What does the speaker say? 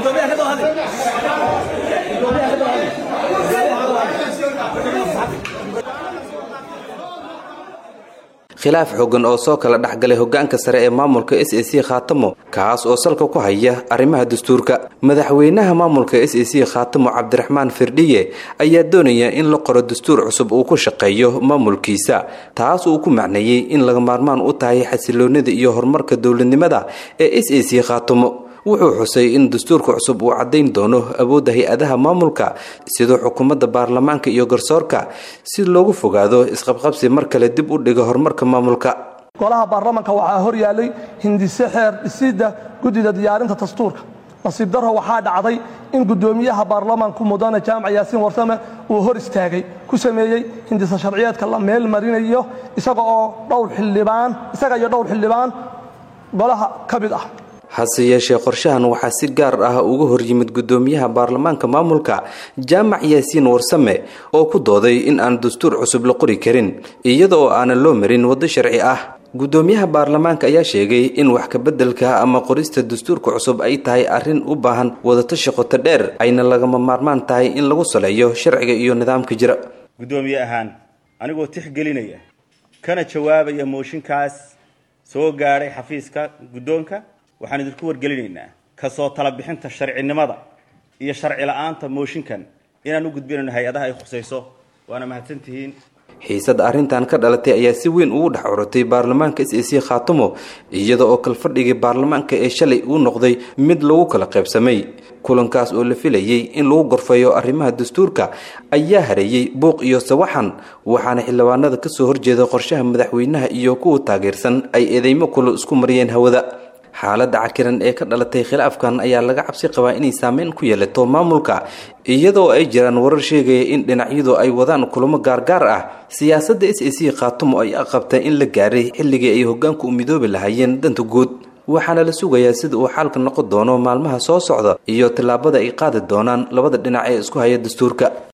khilaaf xoogan oo soo kala dhexgalay hogaanka sare ee maamulka s a c khaatamo kaas oo salka ku haya arrimaha dastuurka madaxweynaha maamulka s a c khaatamo cabdiraxmaan firdhiye ayaa doonaya in la qoro dastuur cusub uu ku shaqeeyo maamulkiisa taas uu ku macneeyey in laga maarmaan u tahay xasiloonida iyo horumarka dowladnimada ee s a c khaatamo wuxuu xusay in dastuurka cusub uu caddayn doono awoodda hay-adaha maamulka sidoo xukuumadda baarlamaanka iyo garsoorka si loogu fogaado isqabqabsi mar kale dib u dhiga horumarka maamulka golaha baarlamanka waxaa hor yaallay hindise xeer dhisidda guddida diyaarinta dastuurka nasiib darro waxaa dhacday in guddoomiyaha baarlamanku mudane jaamac yaasiin warsame uu hor istaagay ku sameeyey hindise sharciyeedka la meel marinayo isaga oo dhowr xildhibaan isaga iyo dhowr xildhibaan golaha ka mid ah hase yeeshee qorshahan waxaa si gaar ah uga horyimid guddoomiyaha baarlamaanka maamulka jaamac yaasiin warsame oo ku dooday in aan dastuur cusub la qori karin iyada oo aanan loo marin waddo sharci ah guddoomiyaha baarlamaanka ayaa sheegay in wax kabeddelka ama qorista dastuurka cusub ay tahay arrin u baahan wadatashi qoto dheer ayna lagama maarmaan tahay in lagu saleeyo sharciga iyo nidaamka jira guddoomiye ahaan anigoo tixgelinaya kana jawaabaya mooshinkaas soo gaadhay xafiiska guddoonka waxaan idinku wargelinaynaa kasoo tala bixinta sharcinimada iyo sharci la-aanta mooshinkan inaan u gudbinayno hay-adaha ay khusayso waana mahadsantihiin xiisada arrintan ka dhalatay ayaa si weyn ugu dhex curutay baarlamaanka s a c khaatamo iyada oo kalfadhigii baarlamaanka ee shalay uu noqday mid lagu kala qaybsamay kulankaas oo la filayey in lagu gorfeeyo arrimaha dastuurka ayaa hareeyey buuq iyo sawaxan waxaana xildhibaanada kasoo horjeeda qorshaha madaxweynaha iyo kuwa taageersan ay eedeymo kula isku mariyeen hawada xaaladda cakiran ee ka dhalatay khilaafkan ayaa laga cabsi qabaa inay saameyn ku yeelato maamulka iyadoo ay jiraan warar sheegaya in dhinacyadu ay wadaan kulamo gaargaar ah siyaasadda s a c khaatumo ay aqabta in la gaaray xilligii ay hogaanku u midoobi lahaayeen danta guud waxaana la sugayaa sida uu xaalka noqon doono maalmaha soo socda iyo tallaabada ay qaadi doonaan labada dhinac ee isku haya dastuurka